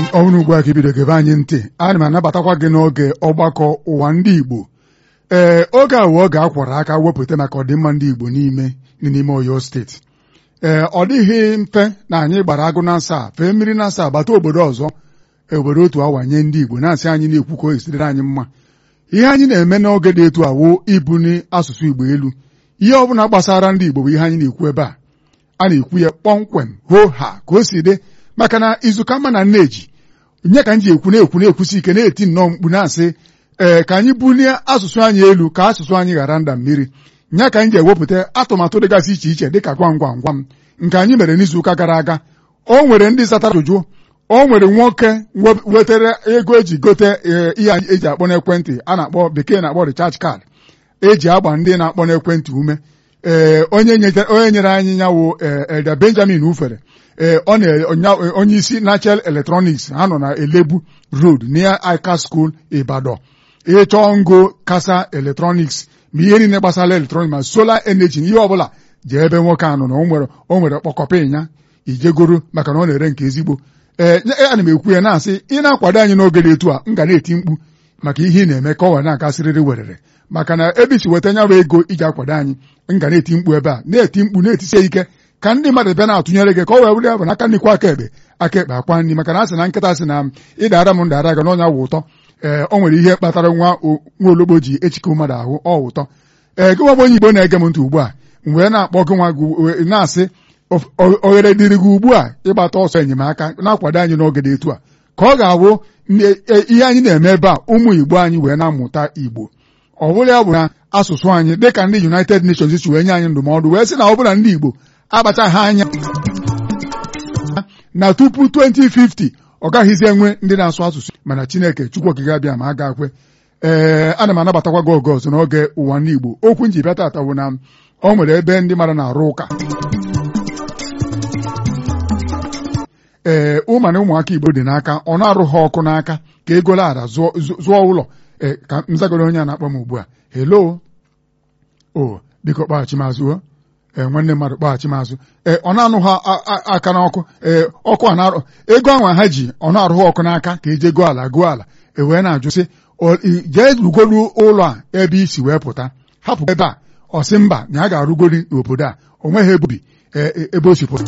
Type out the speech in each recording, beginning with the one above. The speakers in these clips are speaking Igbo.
ọhụrụ ugbu a ka ibido gebe anyị ntị ana m anabatakwa gị n'oge ọgbakọ ụwa ndị Igbo ee oge a wee oge a kwara aka wepụta maka ọdịmma ndị Igbo n'ime n'ime Oyo steeti ee ọ dịghị mfe na anyị gbara agụ na nsa fee mmiri na nsa bata obodo ọzọ obodo otu awa nye ndị Igbo na-asị anyị na-ekwu ka o esiriri anyị mma ihe anyị na-eme n'oge dị etu awo ibuni asụsụ Igbo elu ihe ọ bụla gbasara ndị Igbo bụ ihe anyị na-ekwu ebe a a na-ekwu ya kpọmkwem hoo ha ka o si dị maka na izuka mma na nneji nye ka m ji ekwu na-ekwu na-ekwusi ike na-eti nnọọ mkpu na-asị ee ka anyị bulie asụsụ anyị elu ka asụsụ anyị ghara nda mmiri nya ka anyị ji ewepụta atụmatụ dịgasị iche iche dịka gwam gwam gwam nke anyị mere n'izuụka gara aga o nwere ndị zatara ajụjụ o nwere nwoke wetara ego eji gote ihe anyị eji akpọ n'ekwentị a na-akpọ bekee na-akpọ recharge card eji agba ndị na-akpọ n'ekwentị ume ee onye nyere anyị nyawo Elda Benjamin Ufere ee ọ na onye isi Nachel Electronics ha nọ na Elebu Road near Ika School Ibadan ịchọọ ngo kasa Electronics ma ihe niile gbasara electronics ma solar energy na ihe ọbụla jee ebe nwoke a nọ na o nwere kpọkọpa ịnya ijegoro maka na ọ na-ere nke ezigbo ee ana m ekwu ya na-asị ị na-akwado anyị n'oge dị etu a m ga na-eti mkpu maka ihe ị na-eme ka ọ were na-agasịrịrị werere maka na ebe isi weta nya bụ ego iji akwado anyị m ga na-eti mkpu ebe a na-eti mkpu na-etisie ike ka ndị mmadụ bịa na-atụnyere gị ka ọ wee were ya bụ n'aka nnukwu aka ekpe aka ekpe akwa nri maka na a sị na nkịta sị na ịdara m ndara ga n'ọnya wụ ụtọ ee o nwere ihe kpatara nwa nwa ologbo ji echike mmadụ ahụ ọ ụtọ ee gị nwa onye Igbo na-ege m ntị ugbu a m wee na-akpọ gị nwa gị na-asị oghere dịrị gị ugbu a ịgbata ọsọ enyemaka na-akwado anyị n'oge dị etu a ka ọ ga-awụ ihe anyị na-eme ebe a ụmụ Igbo anyị wee na-amụta Igbo ọ bụrụ ya bụ na asụsụ anyị dịka ndị United Nations si wee nye anyị ndụmọdụ wee sị na ọ bụla ndị Igbo akpachaghị anya na tupu 2050 ọ gaghịzi enwe ndị na-asụ asụsụ mana Chineke Chukwu okike abịa ma a ga-akwe ee ana m anabatakwa gị oge ọzọ n'oge ụwa ndị Igbo okwu nji bịa tata bụ na ọ nwere ebe ndị mmadụ na-arụ ụka ee ụma na ụmụaka Igbo dị n'aka ọ na-arụ ha ọkụ n'aka ka ego lara zụọ ụlọ ee ka m zagoro onye a na-akpọ m ugbu a helo o biko kpaghachi mazụ ee nwanne mmadụ kpaghachi mazụ ee ọ na-anụ ha aka n'ọkụ ee ọkụ a na-arụ ego anwa ha ji ọ na-arụ ha ọkụ n'aka ka eje gụọ ala gụọ ala e wee na-ajụ sị jee rugolu ụlọ a ebe isi wee pụta hapụ ebe a ọ sị mba na ya ga-arụgoli n'obodo a o nweghị ebe obi ebe o si pụta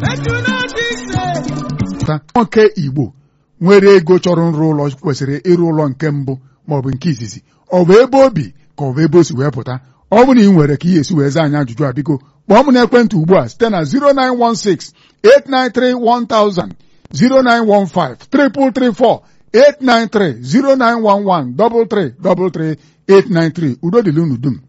nwoke Igbo nwere ego chọrọ nrụ ụlọ kwesịrị ịrụ ụlọ nke mbụ maọbụ nke izizi ọ bụ ebe obi ka ọ bụ ebe o si wee pụta ọ bụ na ị nwere ka ị esi wee zaa anyị ajụjụ a biko kpọọ m n'ekwentị ugbu a site na 0916 893 1000 0915 334 893 0911 333 893 udo dịla unu dum